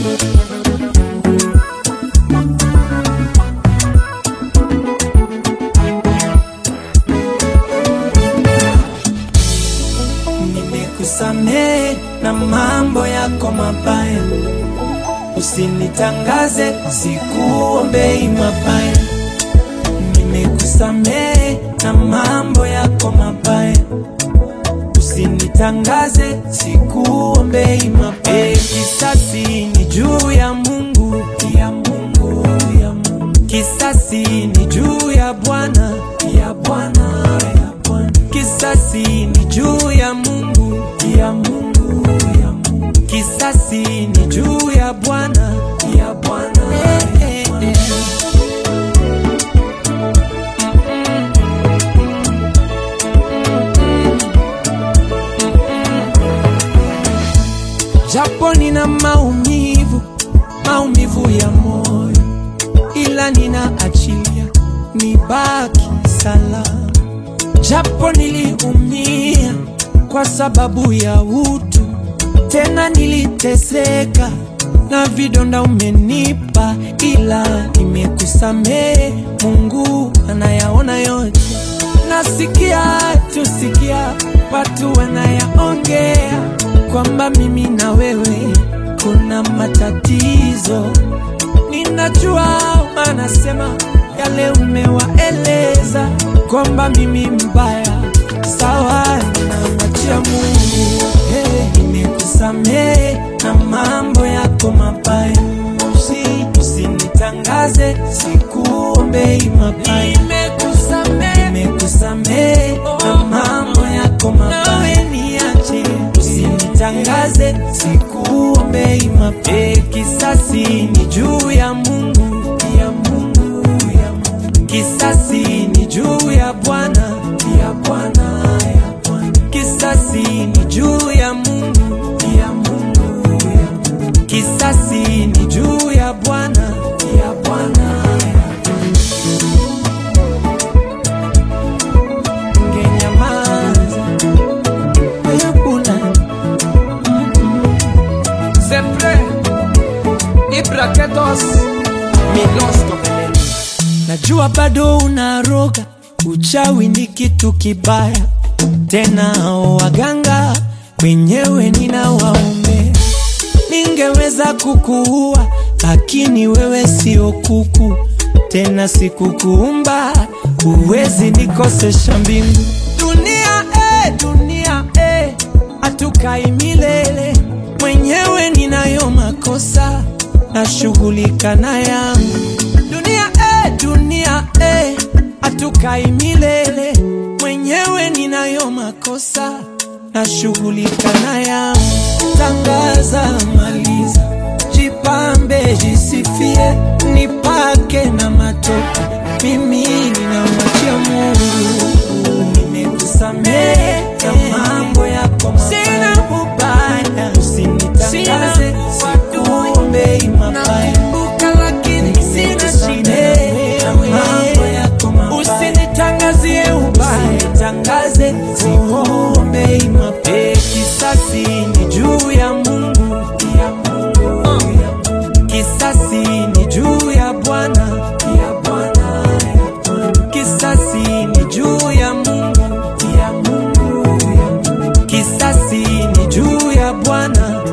Nimekusamehe na mambo yako mabaya, usinitangaze, sikuombei mabaya. Nimekusamehe na mambo yako mabaya, usinitangaze, sikuombei mabaya. Kisasi ni juu ya Mungu, ya Mungu, ya Mungu. Kisasi ni juu ya Bwana, ya Bwana, ya Bwana. Kisasi ni juu ya Mungu, ya Mungu, ya Mungu. Kisasi ni juu ya Bwana, ya Bwana, ya Bwana. Japo nina maumivu, maumivu ya moyo, ila ninaachilia nibaki salama. Japo niliumia kwa sababu ya utu, tena niliteseka na vidonda umenipa, ila nimekusamehe. Mungu anayaona yote, nasikia tusikia watu wanayaongea kwamba mimi na wewe kuna matatizo. Ninajua wanasema yale umewaeleza kwamba mimi mbaya, sawa, ninamwachia Mungu. Hey, nimekusamehe na mambo yako mabaya, Usi- usinitangaze, sikuombei mabaya. Nimekusamehe, nimekusamehe na mambo yako mabaya, niache, usinitangaze, sikuombei mabaya. Kisasi ni juu ya Mungu, ya Mungu, ya Mungu. Kisasi ni juu ya Bwana, ya Bwana, ya Bwana. Kisasi ni juu ya Mungu, ya Mungu, ya Mungu. Kisasi ni juu ya Bwana, ya Bwana, ya Bwana. Ungenyamaza, hayakuna. Sempre Ibraketos Milos Komeleni Najua bado unaroga, uchawi ni kitu kibaya, tena waganga wenyewe ninawaombea. Ningeweza kukuua, lakini wewe sio kuku, tena sikukuumba, huwezi nikosesha mbingu. Dunia eh, dunia eh, hatukai milele, mwenyewe ninayo makosa, nashughulika na yangu. Dunia eh, dunia eh, hatukai milele, mwenyewe ninayo makosa, nashughulika na yangu. Tangaza, maliza, jipambe, jisifie, nipake na matope, mimi ninamwachia Mungu. Nimekusamehe na mambo yako mabaya, sina ubaya, usinitangaze, sikuombei mabaya, lakini sina shida na mambo yako mabaya, usinitangazie ubaya, usinitangaze, sikuombei mabaya. Kisasi ni juu ya Mungu, ya Mungu, ya Mungu. Kisasi ni juu ya Bwana, ya Bwana, ya Bwana. Kisasi ni juu ya Mungu, ya Mungu, ya Mungu. Kisasi ni juu ya Bwana,